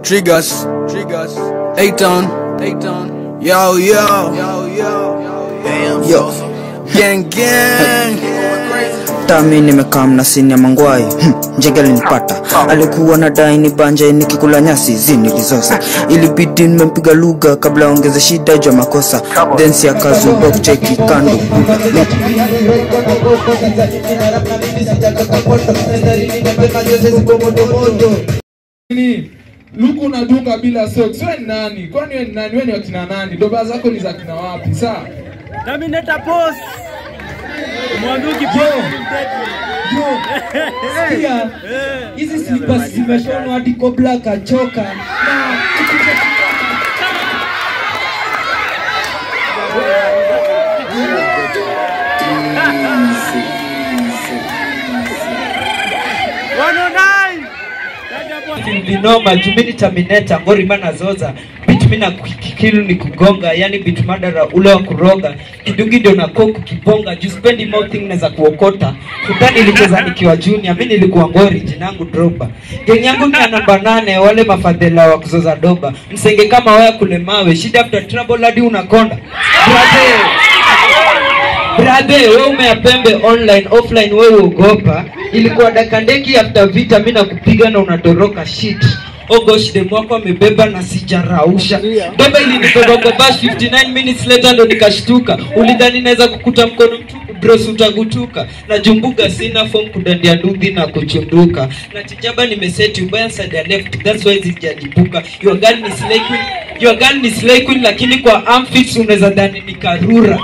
Triggers, triggers, Aton, Aton, yo, yo, yo, yo, yo, gang, gang. tami nimekaa mnasini ya mangwai hmm, njege alinipata alikuwa na dai ni banje nikikula nyasi zi nilizosa ilibidi nimempiga lugha kabla aongeze shida juu ya makosa then si akazuba kucheki kando Nini? Luku unadunga bila socks. Wewe ni nani? Kwani wewe ni nani? Wewe ni wakina nani? Doba zako ni za kina wapi? Saa. Terminator post. Mwanduki Yo, yo, sikia, hizi slippers zimeshonwa hadi Kobla akachoka na vinoma jumini terminator ngori mana zoza bit mina kikilu ni kugonga yani bit madara ule wa kuroga kidungi ndio na koku kibonga juu spendi mouthing naweza kuokota futani ilicheza nikiwa junior mi nilikuwa ngori jinangu droba geng yangu ni ya namba nane wale mafadhela wa kuzoza doba msenge kama waya kule mawe shida after trouble hadi unakonda Brother. Brother, wewe umeapembe online offline, wewe uogopa. Ilikuwa dakandeki after vita, mimi nakupiga na unatoroka shit. Oh gosh, dem wako amebeba na sijarausha. Beba ilinibeba kwa bash 59 minutes later ndo nikashtuka. Ulidhani naweza kukuta mkono mtupu bros utagutuka. Na jumbuga sina form kudandia ndudhi na kuchunduka. Na tijaba nimeseti ubaya side ya left, that's why zijalipuka. Your girl ni slay queen, your girl ni slay queen lakini kwa amphits unaweza dhani ni karura.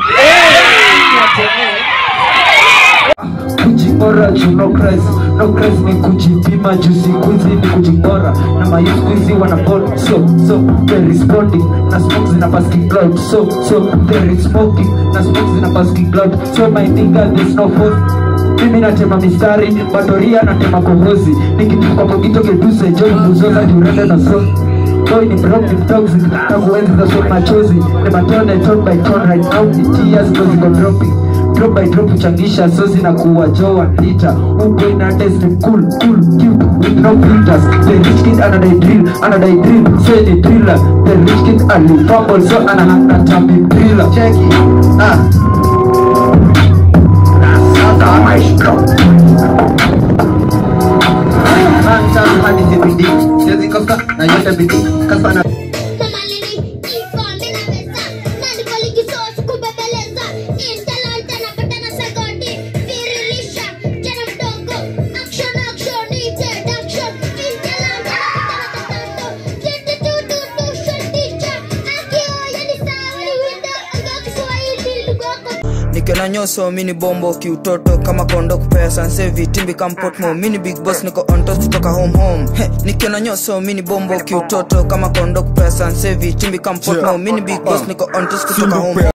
kujingora juu no Christ, no Christ ni kujipima juu siku hizi ni kujingora na mayouth hizi wana bond so so they responding na smoke zina passing cloud so so they smoking na smoke zina passing cloud so my nigga there's no force mimi natema mistari badoria natema kohozi nikituka kogito keduse joy muzoza diurende na so Boy ni broke ni toxic tangu enzi za so machozi ni matone tone by tone right now ni tears ndo ziko dropping drop by drop uchangisha sozi na kuwa joa lita uboy na test ni cool cool cute with no filters the rich kid ana die drill ana die drill so ni driller the rich kid ali fumble so ana hana tambi driller check it ah sasa maestro Mancha hadi zibidi siwezi kosa na yote bidii kasa na Mama Lily, ifa mina pesa Nani kwa ligi sosu kubebeleza Intalanta na patana sagoti Virilisha, jana mdogo Action, action, needed action Intalanta na patana tatato Jete tu tu tu shandicha Akio yani sawa ni winda Anga kiswahili lugoko nikiona nyoso mini bombo kiutoto kama kondo kupea sanse vitimbi kampotmo mini big boss niko ontos kutoka home home He, nikiona nyoso mini bombo kiutoto kama kondo kupea sanse vitimbi kampotmo mini big boss niko ontos kutoka home home